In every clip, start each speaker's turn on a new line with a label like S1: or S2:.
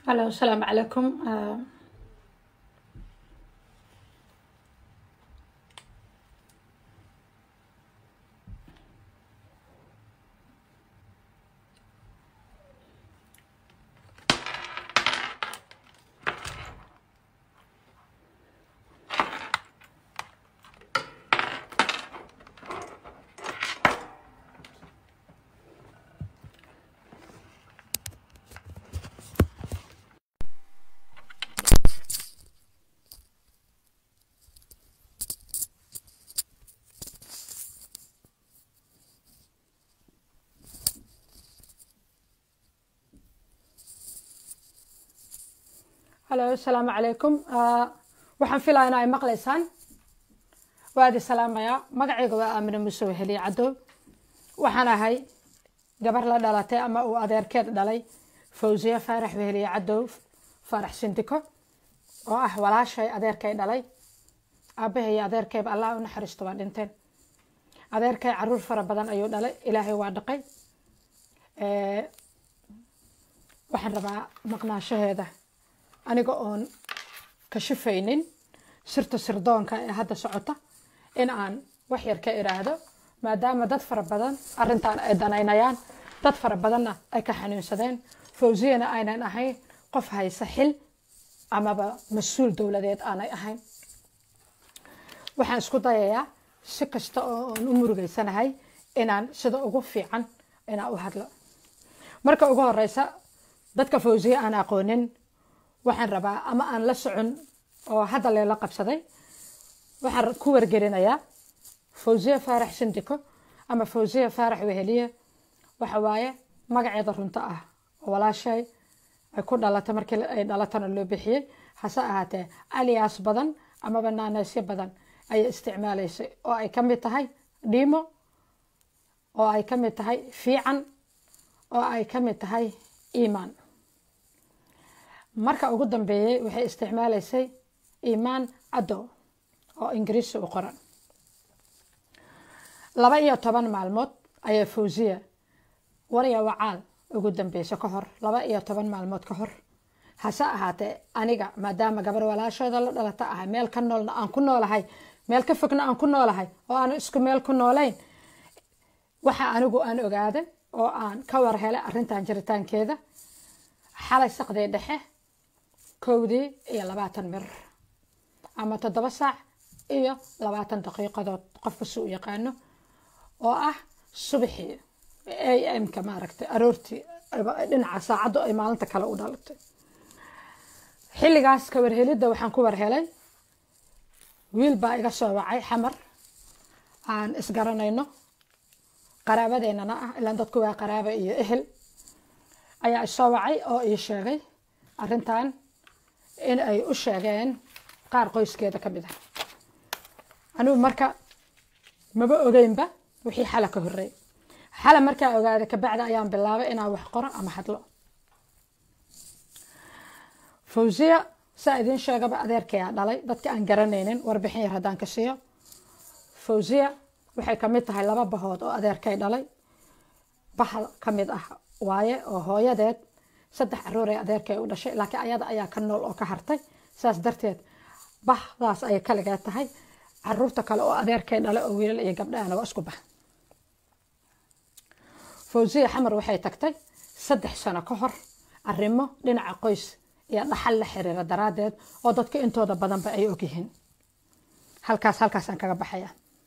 S1: Hello, السلام عليكم آه، Hello, السلام عليكم آه، waxaan filayaa in ay maqlaysaan waa idi salaamayaa magacayga waa aamine muuse weheliye cadow waxaan ahay gabar la dhalatay ama uu adeerkeed dhalay fawziye faarax weheliye cadow faarax sindiko oo ah walaashay adeerkay dhalay aabahay iyo adeerkayba allah u naxariisto waa dhinteen adeerkay caruur fara badan ayuu dhalay ilaahay waa dhaqay Eh, waxaan rabaa maqnaashaheeda aniga oon kashifaynin sirta sirdoonka ee hadda socota in aan wax yar ka iraahdo maadaama dad fara badan arrintan ay danaynayaan dad fara badanna ay ka xanuunsadeen fawziyana aynan ahayn qof haysa xil amaba mas-uul dowladeed aanay ahayn waxaan isku dayayaa si kasta oo aan u murugeysanahay inaan sida ugu fiican inaan u hadlo marka ugu horeysa dadka fawziye aan aqoonin waxaan rabaa ama aan la socon oo hadda leela qabsaday waxaan ku wargelinayaa fawziye faarax sindiko ama fawziye faarax weheliye waxa waaye magaceeda runta ah oo walaashay ay ku dhalatay markii ay dhalatana loo bixiyey hase ahaatee alias badan amaba naaneysyo badan ayay isticmaalaysay oo ay ka mid tahay dhiimo oo ay ka mid tahay fiican oo ay ka mid tahay iimaan marka ugu dambeeyey waxay isticmaalaysay iimaan cadow oo ingiriisi u qoran laba iyo toban maalmood ayaa fawziya warya wacaal ugu dambeysay ka hor laba iyo toban maalmood ka hor hase ahaatee aniga maadaama gabar walaashooda la dhalata ahay meel ka noolna aan ku noolahay meel ka fogna aan ku noolahay oo aan isku meel ku noolayn waxa anigu aan ogaaday oo aan ka war helay arrintan jiritaankeeda xalay saqdii dhexe kowdii iyo labaatan mir ama toddoba saac iyo labaatan daqiiqadood qofka si u yaqaano oo ah subaxii a m-ka maaragtay aroortii dhinaca saacaddu ay maalinta kale u dhalatay xilligaas ka warhelidda waxaan ku warhelay wiil baa iga soo wacay xamar aan isgaranayno qaraabadeennana ah ilaan dadku waa qaraaba iyo ehel ayaa isoo wacay oo ii sheegay arrintan in ay u sheegeen qaar qoyskeeda ka mid ah anigu marka maba ogeynba wixii xala ka horreey xala markaa ogaaday kabacdi ayaan bilaabay inaan wax qoro ama hadlo fawziya saa idiin sheegaba adeerkayaa dhalay dadka aan garanaynin warbixin yar haddaan ka siiyo fawziya waxay ka mid tahay laba bahood oo adeerkay dhalay bahal ka mid ah waaye oo hooyadeed saddex caruur ee adeerkay u dhashay laakiin ayada ayaa ka nool oo ka hartay saas darteed bahdaas ayay kaligaa tahay caruurta kale oo adeerkay dhalay oo wiilal iyo gabdhaana waa isku bah fawziya xamar waxay tagtay saddex sano ka hor arrimo dhinaca qoys iyo dhaxal la xiriira daraaddeed oo dadka intooda badanba ay ogyihiin halkaas halkaasaan kaga baxaya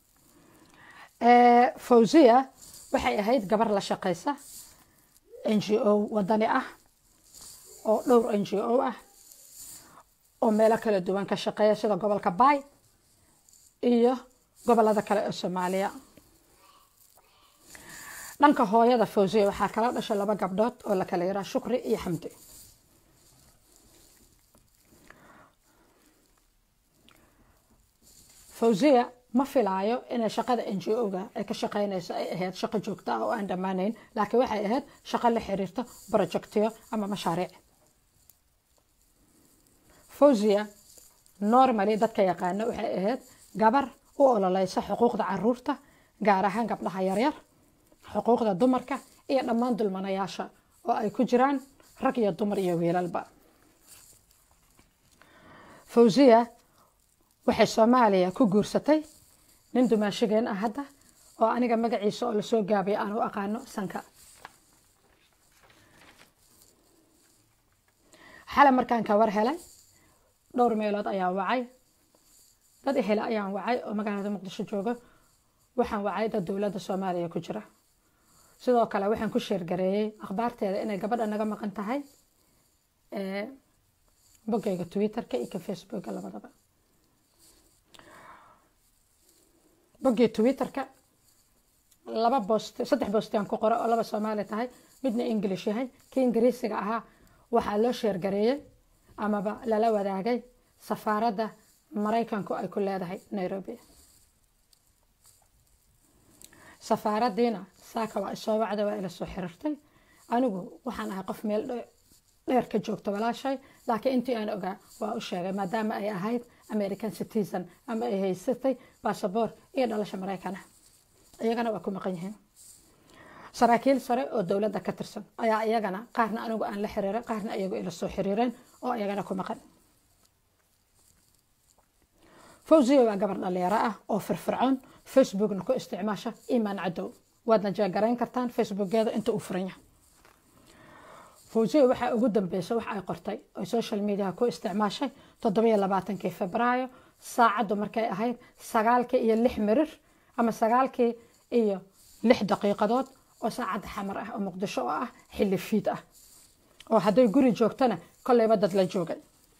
S1: fawziya waxay ahayd gabar la shaqaysa n g o wadani ah oo dhowr n g o ah oo meelo kala duwan ka shaqeeya sida gobolka baay iyo gobolada kale ee soomaaliya dhanka hooyada fawziya waxaa kala dhashay laba gabdhood oo la kala yiraa shukri iyo xamdi fawziya ma filaayo inay shaqada n g o-ga ay ka shaqeynayso ay ahayd shaqo joogto ah oo aan dhammaanayn laakiin waxay ahayd shaqo la xiriirta projectiyo ama mashaariic fawziya normally dadka yaqaano waxay ahayd gabar u ololeysa xuquuqda caruurta gaar ahaan gabdhaha yaryar xuquuqda dumarka iyo dhammaan dulmanayaasha oo ay ku jiraan rag iyo dumar iyo wiilalba fawziya waxay soomaaliya ku guursatay nin dumaashigeen ah hadda oo aniga magaciisa oo lasoo gaabay aan u aqaano sanka xale markaan ka war helay dhowr meelood ayaan wacay dad ehele ayaan wacay oo magaalada muqdisho jooga waxaan wacay dad dowladda soomaaliya ku jira sidoo kale waxaan ku sheergareeyey akhbaarteeda inay gabadha naga maqan tahay boggayga twitterka iyo ka facebooka labadaba boggii twitterka laba boost saddex boostaan ku qora oo laba soomaali tahay midna english yahay kii ingiriisiga ahaa waxaa loo sheergareeyey amaba lala wadaagay safaaradda maraykanku ay ku leedahay nairobi safaaraddiina saaka waa isoo wacda waa ila soo xiriirtay anigu waxaan ahay qof meel dheer ka joogto walaashay laakiin intii aan ogaa waa u sheegay maadaama ay ahayd american citizen ama ay haysatay basaboor iyo dhalasha maraykana iyagana waa ku maqan yihiin saraakiil sare oo dowladda ka tirsan ayaa iyagana qaarna anigu aan la xiriiray qaarna iyagu ila soo xiriireen oo iyagana ku maqan fawziya waa gabar dhalinyaro ah oo firfircoon facebookna ku isticmaasha imaan cadow waadna jeegarayn kartaan facebookeeda inta uu furan yahay fawziya waxaa ugu dambeysa wax ay qortay oo social mediaha ku isticmaashay toddobiyo labaatankii febraayo saacaddu markay ahayd sagaalkii iyo lix mirir ama sagaalkii iyo lix daqiiqadood oo saacadda xamar ah oo muqdisho oo ah xilli fiid ah oo hadday guri joogtana kolleyba dad la joogay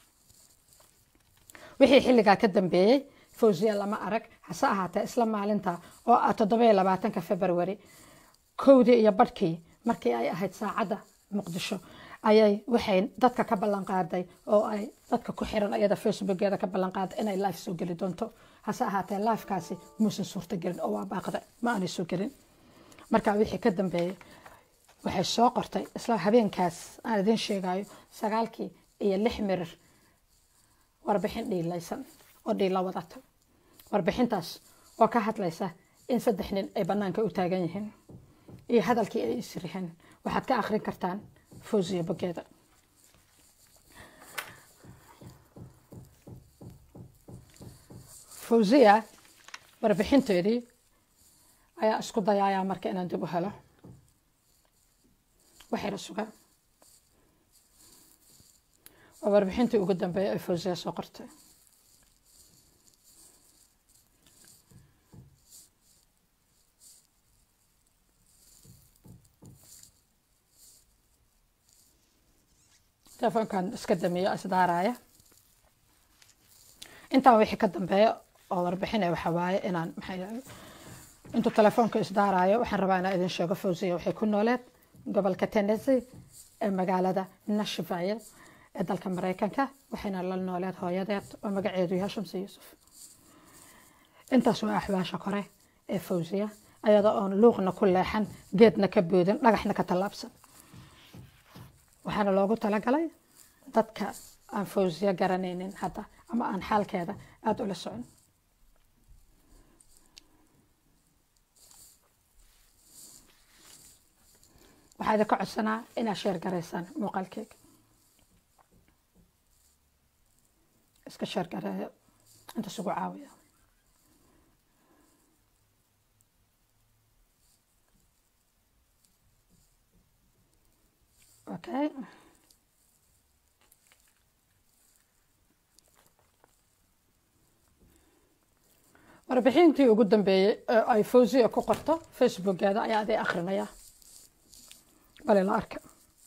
S1: wixii xilligaa ka dambeeyey fawziya lama arag hase ahaatee isla maalinta oo ah toddobiyo labaatanka february kowdii iyo badhkii markii ay ahayd saacadda muqdisho ayay waxay dadka ka ballan qaaday oo ay dadka ku xiran ayada facebookeeda ka ballan qaaday inay life soo geli doonto hase ahaatee lifekaasi muusan suurto gelin oo waa baaqda ma aanay soo gelin marka wixii ka dambeeyey waxay soo qortay isla habeenkaas aan idin sheegayo sagaalkii iyo lix mirir warbixin dhiilaysan oo dhiila wadata warbixintaas oo ka hadlaysa in saddex nin ay bannaanka u taagan yihiin iyo hadalkii ay isriheen waxaad ka akhrin kartaan fawziya bogeeda fawziya warbixinteedii ayaa isku dayayaa marka inaan dib u helo waxayna suga waa warbixintii ugu dambeeyay ay fawziya soo qortay telefoonkan iska damiyo isdaaraya intaan wixii ka dambeeya oo warbixinaya waxa waaye inaan maxay intuu telefoonka isdaarayo waxaan rabaa inaan idin sheego fawziya waxay ku nooleed gobolka tennessee ee magaalada nashville ee dalka maraykanka waxayna la nooleed hooyadeed oo magaceedu yahay shamsi yuusuf intaas waa axwaasha kore ee fawziya ayadoo oon luuqna ku leexan geedna ka boodin dhagaxna ka tallaabsan waxaana loogu talagalay dadka aan fawziya garanaynin hadda ama aan xaalkeeda aada ula socon waxaa idinka codsanaa inaad sheer garaysaan muuqaalkeyga iska sheer gareeyo inta isugu caawiya okay warbixintii ugu dambeeyey ee ay fawziya ku qorto facebookeeda ayaa aday akrinaya bale la arka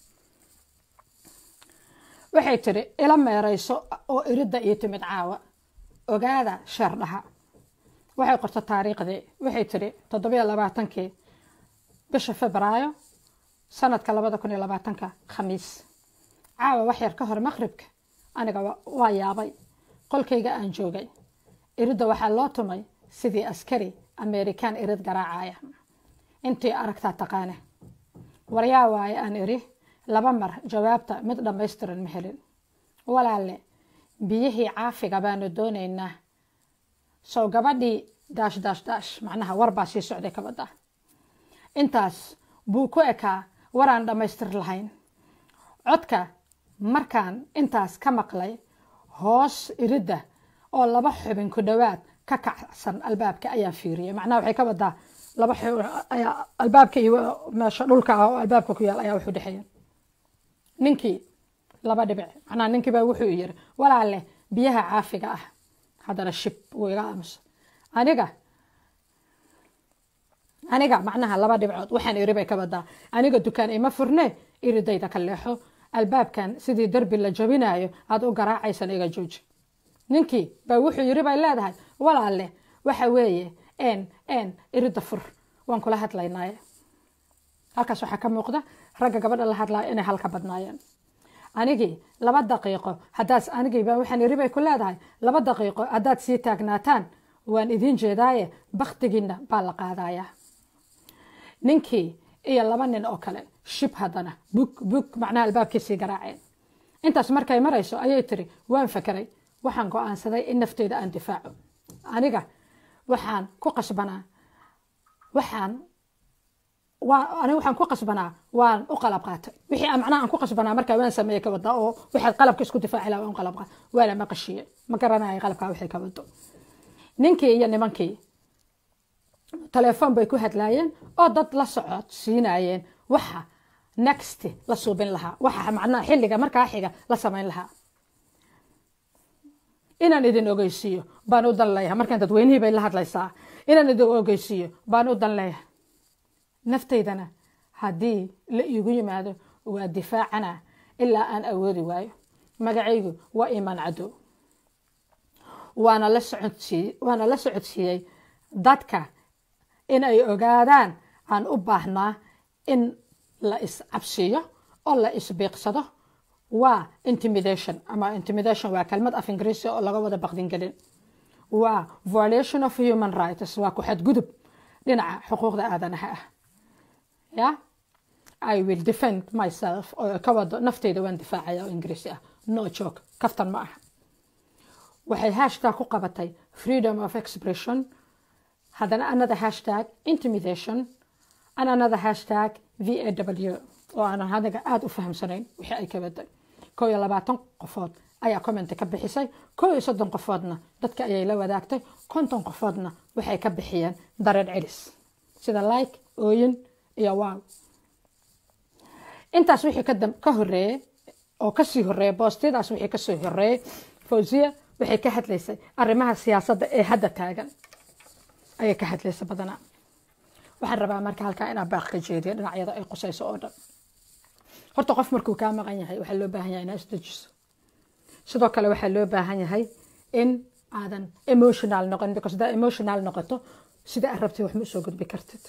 S1: waxay tiri ila meerayso oo iridda iyo timid caawa ogaada sheerdhaha waxay qorto taariikhdii waxay tiri toddobiyo labaatankii bisha febraayo sanadka labada kun iyo labaatanka khamiis caawa wax yar ka hor maqribka aniga waa yaabay qolkayga aan joogay iridda waxaa loo tumay sidii askari amerikan irid garaacaya intii aragtaa taqaane waryaa waaye aan iri laba mar jawaabta mid dhammaystiran ma helin walaalle biyihii caafiga baanu doonaynaa sow gabadhii daash daash daash macnaha war baa sii socday kabadda intaas buu ku ekaa waraan dhammaystir lahayn codka markaan intaas ka maqlay hoos iridda oo laba xubin ku dhowaad ka kacsan albaabka ayaan fiiriyay macnaha waxay ka wadaa laba xubin ayaa albaabka iyo meesha dhulka ah oo albaabka ku yaal ayaa wuxuu dhexeeya ninkii laba dhibic macnaha ninkii baa wuxuu yiri walaale biyaha caafiga ah haddana shib wuu iga aamusa aniga aniga macnaha laba dhibcood waxaan iri bay ka wadaa aniga dukaan ima furne iridayda ka leexo albaabkan sidii derbi la jabinayo aada u garaacaysan iga jooji ninkii baa wuxuu yiri bay leedahay walaale waxa weeye n n irida fur waan kula hadlaynaaye halkaas waxaa ka muuqda ragga gabadha la hadlaya inay halka badnaayeen anigii laba daqiiqo haddaad anigii baa waxaan iri bay ku leedahay laba daqiiqo haddaad sii taagnaataan waan idiin jeedaaye baktigiina baa la qaadayaa ninkii iyo laba nin oo kale shib haddana bug bug macnaha albaabkiisii garaaceen intaas markay marayso ayay tiri waan fakeray waxaan go-aansaday in nafteyda aan difaaco aniga waxaan ku qasbanaa waxaan aniga waxaan ku qasbanaa waan u qalab qaatay wixii aan macnaha aan ku qasbanaa markaa waan sameeyey ka wada oo waxaad qalabka isku difaaci lahaa waan qalab qaatay waana maqashiye ma garanayo qalabkaa wixii ka wado ninkii iyo nimankii telefoon bay ku hadlaayeen oo dad la socod siinayeen waxa next la suubin lahaa waxa macnaha xilliga markaa xiga la samayn lahaa inaan idin ogeysiiyo baan u dan leeyahay markaan dadweynihii bay la hadlaysaa inaan idin ogeysiiyo baan u dan leeyahay naftaydana haddii la iigu yimaado waa difaacana ilaa aan awoodi waayo magacaygu waa imaan cadow waana la socodsiiy waana la socodsiiyey dadka in ay ogaadaan aan u baahnaa in la iscabsiiyo oo la isbiiqsado waa intimidation ama intimidation waa kelmad af ingiriisi oo laga wada baqdin gelin waa violation of human rights waa ku xadgudub dhinaca xuquuqda aadanaha ah ya i will defend myself oo ka wado nafteyda waan difaacaya oo ingiriisi ah no joke kaftan ma aha waxay hashtag ku qabatay freedom of expression haddana another hashtag intimidation and another hashtag v a w oo aanan hadiga aada u fahamsanayn wixii ay ka waday koo iyo labaatan qofood ayaa commenti ka bixisay koo iyo soddon qofoodna dadka ayay la wadaagtay konton qofoodna waxay ka bixiyeen dareen celis sida like ooyin iyo wow intaas wixii ka horeeyey oo kasii horeeyey boostiyadaas wixii kasoo horeeyey fawziya waxay ka hadlaysay arrimaha siyaasadda ee hadda taagan ayay ka hadlaysa badanaa waxaan rabaa marka halkaa inaa baaq ka jeediyo dhinacyada ay qusayso oo dhan horta qof markuu kaa maqan yahay waxaa loo baahan yahay inaa isdejiso sidoo kale waxaa loo baahan yahay in aadan emotional noqon because hadaa emotional noqoto sida aad rabtay wax ma usoo gudbi kartid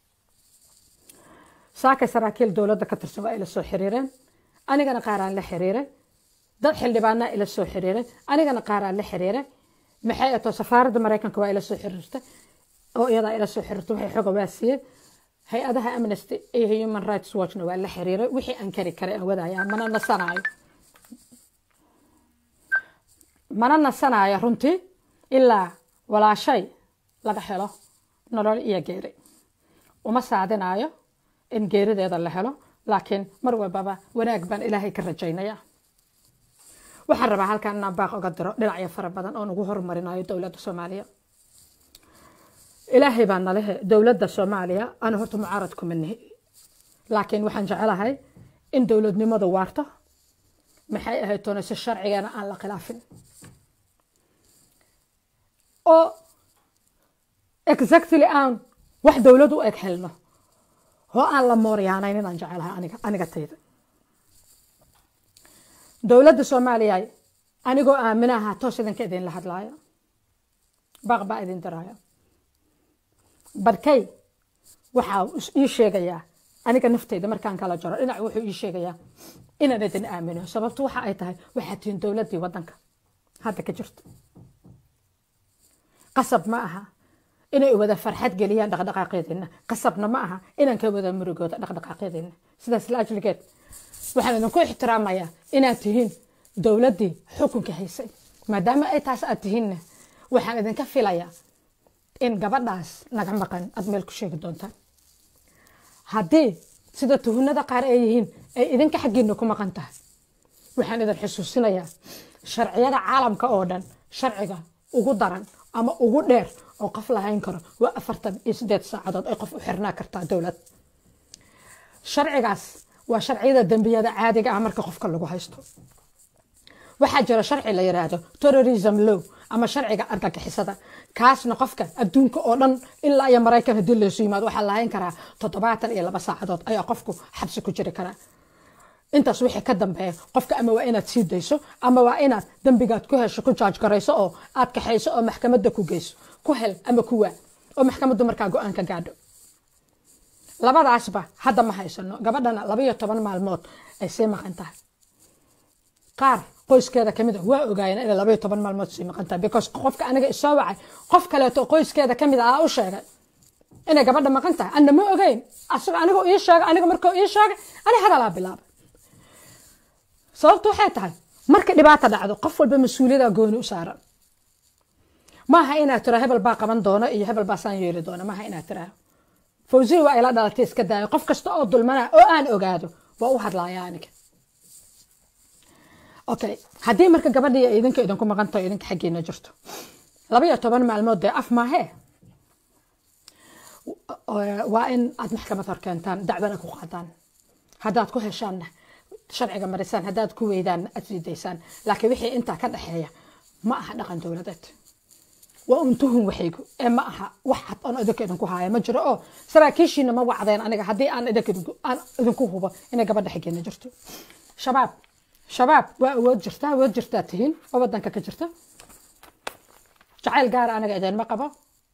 S1: saakay saraakiil dowladda ka tirsan waa ila soo xiriireen anigana qaaraan la xiriiray dad xildhibaanaa ila soo xiriiray anigana qaaraan la xiriiray maxay ato safaaradda maraykanka waa ila soo xiriirtay oo iyadaa ila soo xiriirtay waxay xoga waa siiyey hay-adaha amnesty iyo human rights watchna waa la xiriiray wixii aan kari karay aan wadaya mana nasanaayo mana nasanaayo runtii ilaa walaashay laga helo nolol iyo geeri uma saadinaayo in geerideeda la helo laakiin mar walbaba wanaag baan ilaahay ka rajaynaya waxaan rabaa halkaan inaan baaq oga diro dhinacyo fara badan oo nagu horumarinayo dowladda soomaaliya ilaahay baa nalehe dowladda soomaaliya ana horta mucaarad kuma nihi laakiin waxaan jecelahay in dowladnimadu waarto maxay ahayd toona si sharcigana aan la khilaafin oo exactly aan wax dowlad u eg helno oo aan la mooryaanayn inaan jecelahay aniga aniga tayda dowladda soomaaliya anigoo aaminaha toos idinka idinla hadlaaya baaq baa idin diraya barkay waxaa ii sheegayaa aniga nafteyda markaan kala jaro dhinac wuxuu ii sheegayaa inaan idin aamino sababtu waxa ay tahay waxaad tihiin dowladdii waddanka hadda ka jirta qasab ma aha inay wada farxad geliyaan dhaqdhaqaaqyadeena qasabna ma aha inaan ka wada murugooda dhaqdhaqaaqyadeena sidaas la ajligeed waxaan idinku ixtiraamayaa inaad tihiin dowladdii xukunka haysay maadaama ay taas aad tihiinna waxaan idinka filayaa in gabadhaas naga maqan aad meel ku sheegi doontaan haddii sida tuhunada qaar ay yihiin ay idinka xaggiina ku maqan tahay waxaan idin xusuusinayaa sharciyada caalamka oo dhan sharciga ugu daran ama ugu dheer oo qof lahayn karo waa afartan iyo sideed saacadood ay qof u xirnaa kartaa dowlad sharcigaas waa sharciyada dembiyada caadiga ah marka qofka lagu haysto waxaa jira sharci la yiraahdo terrorism law ama sharciga argagixisada kaasna qofka adduunka oo dhan ilaa iyo maraykan haddii laysu yimaado waxaa lahayn karaa toddobaatan iyo laba saacadood ayaa qofku xabsi ku jiri karaa intaas wixii ka dambeeya qofka ama waa inaad sii dayso ama waa inaad dembigaad ku hesho ku jaaj garayso oo aad kaxayso oo maxkamadda ku geyso ku hel ama ku waa oo maxkamaddu markaa go-aan ka gaadho labadaasba hadda ma haysano gabadhana laba iyo toban maalmood ay sii maqan tahay qaar qoyskeeda kamid a waa ogaayeen inay laba iyo toban maalmood sii maqan tahay because qofka aniga isoo wacay qof kaleeto qoyskeeda kamid a u sheegay inay gabadha maqan tahay anna ma ogeyn asaga aniga ii sheegay aniga markuu ii sheegay ani hadalaa bilaabay sababtu waxay tahay marka dhibaata dhacdo qof walba mas-uuliyada gooni u saaran maaha inaad tira hebel baa qaban doono iyo hebel baa saan yeeli doono maaha inaad tiraa fawsiya waa ila dhalatay iska daayo qof kasta oo dulmana oo aan ogaado waa u hadlaya aniga okay haddii marka gabadhii ay idinka idinku maqan taho idinka xaggeena jirto laba iyo toban maalmood dee af maahee waa in aad maxkamad hor keentaan dacwana ku qaadaan haddaad ku heshaanna sharciga marisaan haddaad ku weydaanna aad sii daysaan laakiin wixii intaa ka dhexeeya ma aha dhaqan dowladeed waa un tuhun waxaygu ee ma aha wax cad oon idinka idinku haaya ma jiro oo saraakiishiina ma wacdeen aniga haddii aan aan idinku hubo inay gabadha xiggeena jirto shabaab shabaab waa awood jirta awood jirtaa tihiin oo wadanka ka jirta jacayl gaara aniga idinma qabo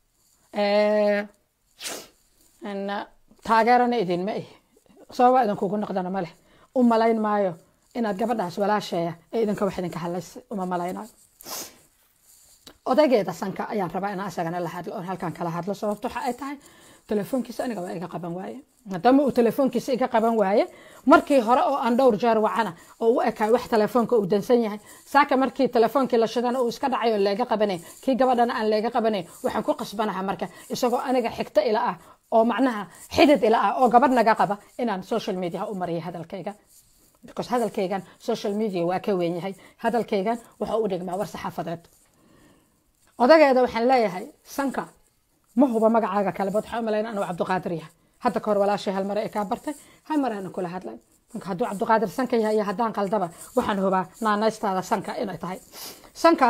S1: taageerana idinma ihi sababa idinkugu noqdana ma leh u malayn maayo inaad gabadhaas walaasheeya ee idinka wax idinka hadlaysay uma malaynayo odaygeeda sanka ayaan rabaa inaan isagana la hadlo oon halkan kala hadlo sababto waxa ay tahay telefoonkiisa aniga waa iga qaban waaye maadaama uu telefoonkiisa iga qaban waaye markii hore oo aan dhowr jeer wacana oo u ekaay wax telefoonka uu dansan yahay saaka markii telefoonkii la shidana uu iska dhacay oo leega qabanay kii gabadhana aan leega qabanay waxaan ku qasbanaha marka isagoo aniga xigto ila ah oo macnaha xidid ila ah oo gabadh naga qaba inaan social media u mariyo hadalkayga because hadalkaygan social media waa ka weyn yahay hadalkaygan waxa u dhigmaa war saxaafadeed odageeda waxaan leeyahay sanka ma huba magacaaga kale bad waxaa u malayna anuu cabdiqaadir yahay hadda kahor walaashay hal mare ee kaa bartay hal mare ana kula hadlay marka hadduu cabdiqaadir sanka yahay iyo haddaan qaldaba waxaan hubaa naanaystaada sanka inay tahay sanka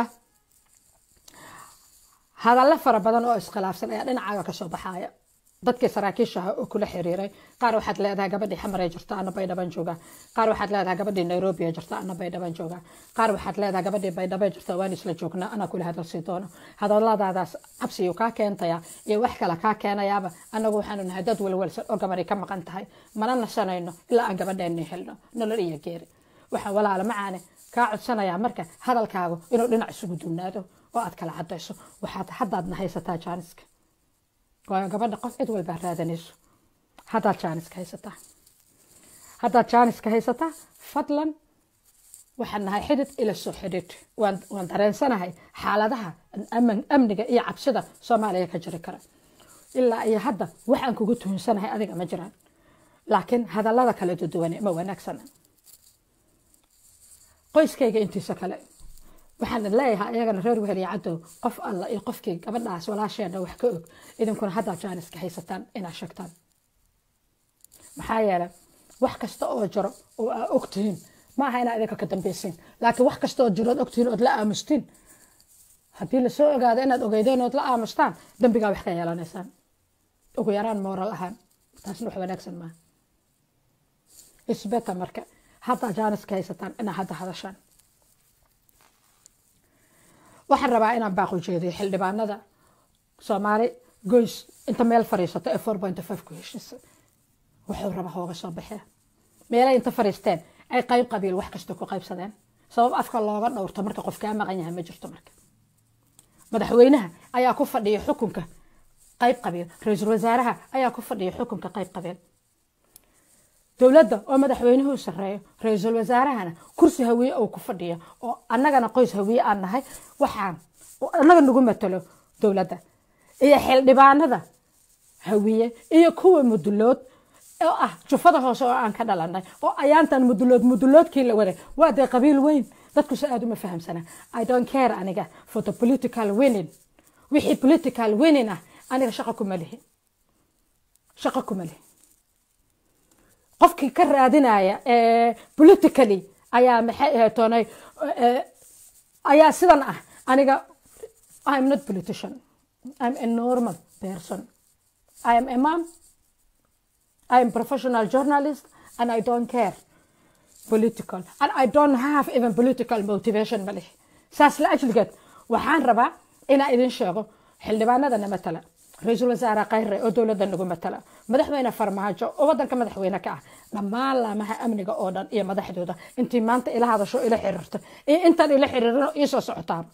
S1: hadallo fara badan oo iskhilaafsan ayaa dhinacaaga kasoo baxaaya dadkii saraakiishaha oo kula xiriiray qaar waxaad leedahay gabadhii xamaray jirta ana baydhaban jooga qaar waxaad leedahay gabadhii nairobi jirta ana baydhaban jooga qaar waxaad leedahay gabadhii baydhaba jirta waan isla joognaa anaa kula hadalsii doono hadaladaadaas cabsiyu kaa keentaya iyo wax kale kaa keenayaaba anagu waxaanu nahay dad walwalsan oo gabadhi ka maqan tahay mana nasanayno ilaa aan gabadheeni helno nolol iyo geeri waxaan walaala macaane kaa codsanayaa marka hadalkaagu inuu dhinac isugu duunaado oo aad kala cadayso waxaad haddaadna haysataa jaaniska waayo gabadha qof cid walbaa raadanayso haddaad jaaniska haysataa haddaad jaaniska haysataa fadlan waxaan nahay xidid ila soo xidhiid waan dareensanahay xaaladaha amniga iyo cabsida soomaaliya ka jiri kara ilaa iyo hadda waxaan kugu tuhunsanahay adiga ma jiraan laakiin hadallada kala duduwane ma wanaagsana qoyskayga intiisa kale waxaan leeyahay ayagana reer weheliya cadow qof alla iyo qofkii gabadhaas walaasheena wax ka og idinkuna haddaad jaaniska haysataan inaad sheegtaan maxaa yeelay wax kasta oo jiro oo aa ogtihiin ma aha inaa idinka ka dambaysiin laakiin wax kasta oo jiro ood ogtihiin ood la aamustiin haddii lasoo ogaado inaad ogeydeen ood la aamustaan dambigaa wax ka yeelanaysaan ugu yaraan mooral ahaan taasna wax wanaagsan maaha isbeta marka haddaa jaaniska haysataan inaa hadda hadashaan waxaan rabaa inaan baaq ujeediyo xildhibaanada soomaali goys inta meel fariisato ee four point five ku heshisa wuxuu raba hooga soo baxee meelay inta fariisteen ay qayb qabiil wax kasta ku qaybsadeen sabab afka looga dhowrto marka qof kaa maqan yahay ma jirto marka madaxweynaha ayaa ku fadhiya xukunka qayb qabiil ra-iisul wasaaraha ayaa ku fadhiya xukunka qayb qabiil dowladda oo madaxweynuhu sareeyo ra-iisul wasaarahana kursi hawiye oo ku fadhiya oo annagana qoys hawiye aan nahay waxaan annaga nagu matalo dowladda iyo xildhibaanada hawiye iyo kuwa mudulood oo ah jufada hoose oo aan ka dhalanay oo ayaantan mudulood muduloodkii la waday waa dee qabiil weyn dadku si aad uma fahamsana i don't care aniga for the political winning wixii political winning ah aniga shaqo kuma lihi shaqo kuma lihi qofkii ka raadinaya politically ayaa maxay ahaytoonay ayaa sidan ah aniga i'm not politician i'm a normal person i am a mom I am professional journalist and I don't care political and I don't have even political motivation malih saas la ajligeed waxaan rabaa inaan idin sheego xildhibaanadana matala ra-iisul wasaare khayre oo dowladda nagu matala madaxweyne farmaajo oo wadanka madaxweyne ka ah dhammaan laamaha amniga oo dhan iyo madaxdooda intii maanta ila hadasho ila xiriirto iyo intaan ila xiriirino iisoo socotaan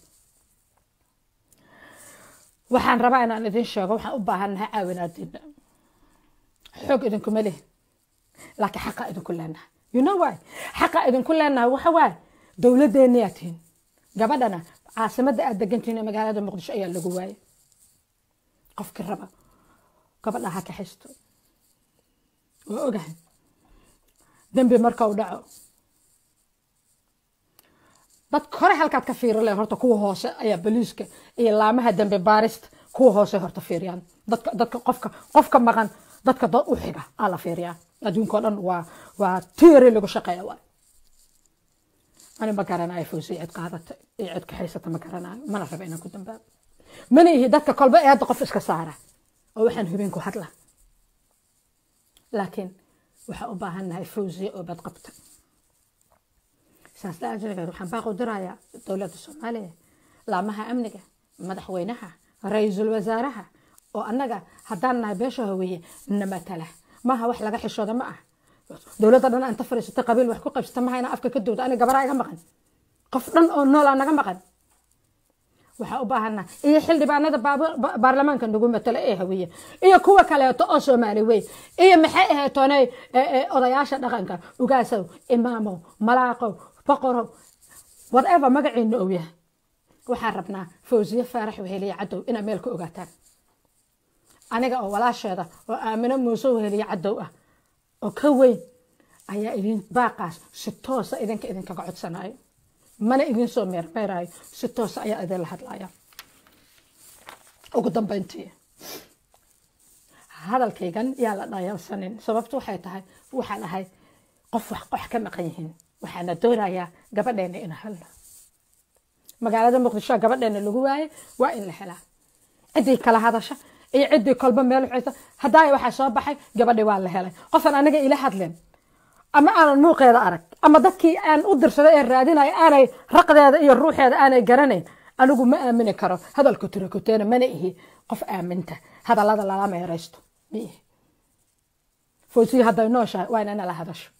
S1: waxaan rabaa inaan idin sheego waxaan u baahannahay caawinaadiina xoog idinkuma leh laakiin xaqa idinku leenahay you know why xaqa idinku leenahay waxa waaye dowladdeeniyaa tihin gabadhana caasimadda aad degantihin ee magaalada muqdisho ayaa lagu waayay qofkii raba gabadha ha kaxisto waa ogahay dembi marka u dhaco dadka hore halkaad ka fiiri leh horta kuwa hoose ayaa boliiska iyo laamaha dembi baarista kuwa hoose horta fiiriyaan dadka dadka qofka qofka maqan dadka dad u xiga aa la fiiriyaa adduunkao dhan waa waa tiiri lagu shaqeeya waay ani ma garanayo fawsi cid qaadata iyo cid kaxaysata ma garanayo mana raba inaan ku dambaabo mana ihi dadka kolba eedda qof iska saara oo waxaan hubin ku hadla laakiin waxaa u baahannahay fawsiya oo bad qabta saas la ajrigeed waxaan baaqu dirayaa dowladda soomaaliya laamaha amniga madaxweynaha ra-iisul wasaaraha oo annaga haddaan nahay beesha haweeye na matala maaha wax laga xishooda ma ah dowladda dhan anta fadhiisata qabiil wax ku qaybsata maha inaa afka ka dowda aniga gabaraa iga maqan qof dhan oo noolaa naga maqan waxaa u baahanaa iyo xildhibaanada baarlamaanka nagu matala ee hawiye iyo kuwa kaleeto oo soomaali weyn iyo maxay aheetoonay odayaasha dhaqanka ugaasow imaamow malaaqow boqorow whatever magaciina ou yahay waxaan rabnaa fawsiye faarax weheliye cadow inaa meel ka ogaataan aniga oo walaasheeda oo aamino muuse weheliye cadow ah oo ka weyn ayaa idin baaqaas si toosa idinka idinkaga codsanayo mana idin soo meermeerayo si toosa ayaa idinla hadlaya ugu dambeyntii hadalkaygan yaa la dhayalsanin sababtu waxay tahay waxaan ahay qof wax qox ka maqan yihiin waxaana doonayaa gabadheena ina helno magaalada muqdisho gabadheena lagu waayay waa in la helaa ciddii kala hadasha iyo ciddii kolba meel uxaysa haddaaya waxaa soo baxay gabadhi waa la helay qofan aniga ila hadleen ama aanan muuqeeda arag ama dadkii aan u dirsaday ee raadinaya aanay raqdeeda iyo ruuxeeda aanay garanayn anigu ma aamini karo hadalku tirakuteena mana ihi qof aaminta hadallada lala meeraysto ma ihi fawsiya hadday nooshahay waa inay nala hadasho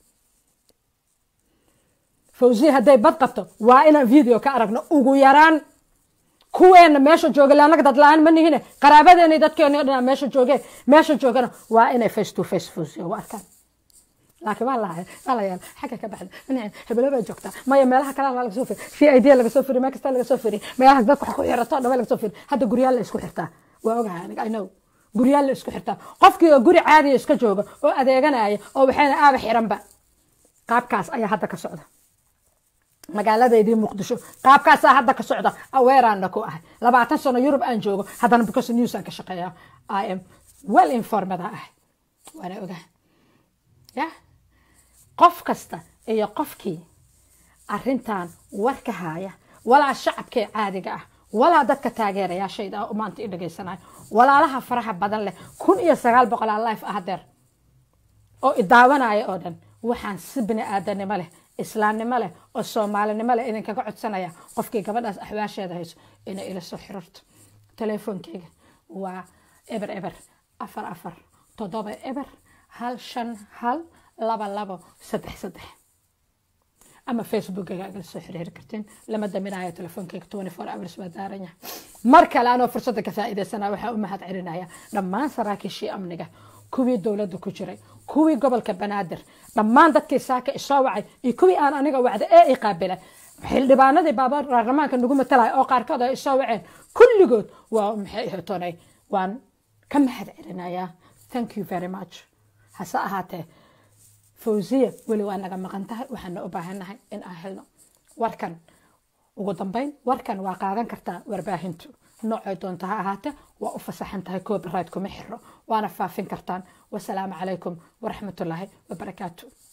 S1: fawsiya hadday bad qabto waa inaan video ka aragno ugu yaraan kuweena meesha jooga laanaga dad la-aan ma nihine qaraabadeena dadkeena dhanaa meesha joogeen meesha joogana waa inay face to face fawsiya u arkaan laakiin waa lahay waa la yaal xagga ka baxda hebelo baa joogtaa maya meelaha kalena waa laga soo firi c i d laga soo firi meel kasta laga soo firi meelaha dadka wax ku xirato dhan laga soo firi hadda guryaal la isku xirtaa waa ogahay aniga i know guryaal la isku xirtaa qofkii oo guri caadiya iska jooga oo adeeganaya oo waxayna aaba xiranba qaabkaas ayaa hadda ka socda magaaladeydii muqdisho qaabkaasaa hadda ka socda aweeraana ku ahay labaatan sano yurub aan joogo haddana because news aan ka shaqeeya i am well informed ah waana ogahay ya qof kasta iyo qofkii arintan war ka haya walaa shacabkee caadiga ah walaa dadka taageerayaashayda ah maanta i dhagaysanayo walaalaha faraha badan leh kun iyo sagaal boqolaa life ah deer oo idaawanaya oo dhan waxaan si bini aadanimo leh islaamnimo leh oo soomaalinimo leh idinkaga codsanaya qofkii gabadhaas axwaasheeda hayso inay ila soo xiriirto telefoonkeyga waa eber eber afar afar toddoba eber hal shan hal laba labo saddex saddex ama facebookaga agala soo xiriiri kartiin lama daminayo telefoonkeyga twenty four hours baa daaran yahay mar kale anoo fursadda ka faa'iidaysana waxaa u mahad celinaya dhammaan saraakiishii amniga kuwii dowladda ku jiray kuwii gobolka banaadir dhammaan dadkii saaka isoo wacay iyo kuwii aan aniga wacda ee i qaabilay xildhibaanadii baarlamaanka nagu matalaya oo qaarkood ay isoo waceen kulligood waa maxay ihtonay waan ka mahad celinayaa thank you very much hase ahaatee fawsiya weli waa naga maqan tahay waxaana u baahannahay in aan helno warkan ugu dambeyn warkan waa qaadan kartaa warbaahintu noocay doonta ha ahaate waa u fasaxan tahay copyright kuma xiro waana faafin kartaan wasalaamu calaykum waraxmatullaahi wabarakaatu